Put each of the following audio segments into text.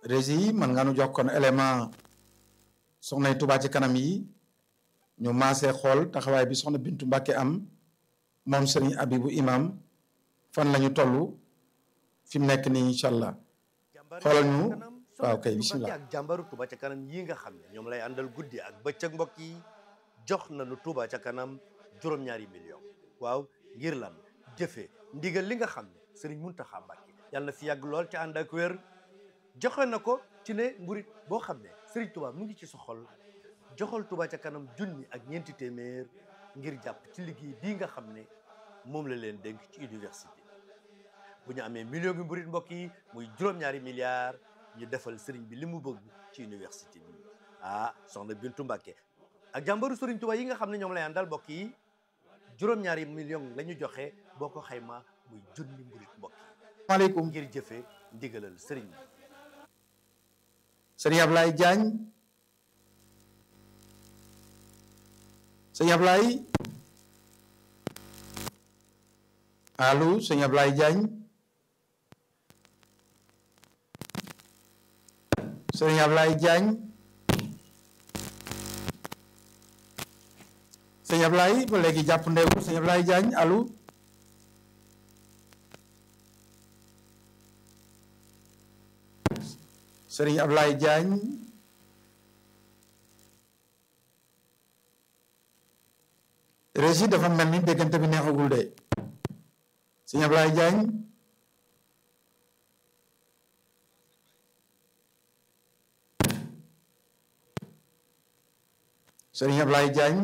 régi yi mën nga nu jox kon élément soxnay Touba ci kanam yi ñu maasee xool taxawaay bi soxna Bintu Mbàkke am moom sëriñ Abibu imam fan la ñu toll fi mu nekk nii incha allah xoolal ñu waaw kay bisimilah ak jàmbaru Touba ca kanam yi nga xam ne ñoom lay àndal guddi ak bëccëg mbokk yi jox nañu Touba ca kanam juróom-ñaari million waaw ngir lan jëfe ndigal li nga xam ne sëriñ Muntaxa Mbàkke yàlla na fi yàgg lool ca ànd ak wér joxe na ko ci ne mburit boo xam ne sëriñ Touba mu ngi ci soxol joxal Touba ca kanam junni ak ñeenti téeméer ngir jàpp ci liggéey bii nga xam ne moom la leen dénk ci université bu ñu amee million bi mburit mbokk yi muy juróom-ñaari milliards ñu defal sëriñ bi li mu bëgg ci université bi ah soxna Bintu Mbàkke ak jàmbaru sëriñ Touba yi nga xam ne ñoom lay àndal mbokk yi juróom-ñaari million la ñu joxe boo ko xayma muy junni mburit mbokk yi maaleykum ngir jëfe ndigalal sëriñ bi sëriñ Ablaye Diagne sëriñ Ablaye allo sëriñ Ablaye Diagne sëriñ Ablaye Diagne sëriñ Ablaye ba léegi jàpp ndeewul sëriñ Ablaye Diagne allo sëriñ Ablaye Diagne régi dafa mel ni déggante bi neexagul de sëriñ Ablaye Diagne sëriñ Ablaye Diagne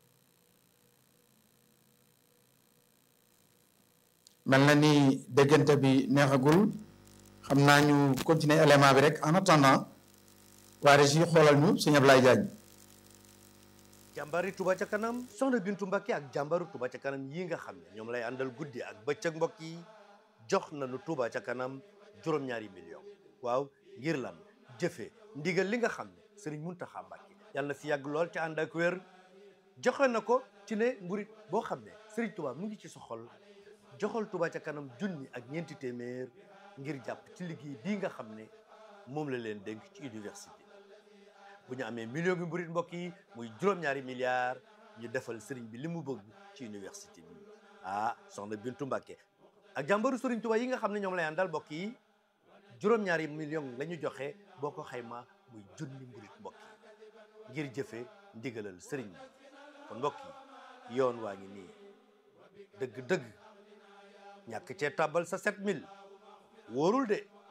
mel na ni déggante bi neexagul xam naa ñu continuer élément bi rek en attendant waa régi xoolal ñu sëriñ Ablaye Diagne jàmbari Touba ca kanam soxna Bintu Mbàkke ak jàmbaru Touba ca kanam yi nga xam ne ñoom lay àndal guddi ak bëccëg mbokk yi jox nañu Touba ca kanam juróom-ñaari million waaw ngir lan jëfe ndigal li nga xam ne sëriñ Muntaxa Mbàkke yàlla na fi yàgg lool ca ànd ak wér joxe na ko ci ne mburit boo xam ne sëriñ Touba mu ngi ci soxol joxal Touba ca kanam junni ak ñeenti téeméer ngir jàpp ci liggéey bii nga xam ne moom la leen dénk ci université bu ñu amee million bi mburit mbokk yi muy juróom-ñaari milliards ñu defal sëriñ bi li mu bëgg ci université bi ah soxna Bintu Mbàkke ak jàmbaru sëriñ Touba yi nga xam ne ñoom lay àndal mbokk yi juróom-ñaari million la ñu joxe boo ko xayma muy junni mburit mbokk yi ngir jëfe ndigalal sëriñ bi kon mbokk yi yoon waa ngi nii dëgg-dëgg ñàkk cee tàbbal sa 7000 wóorul de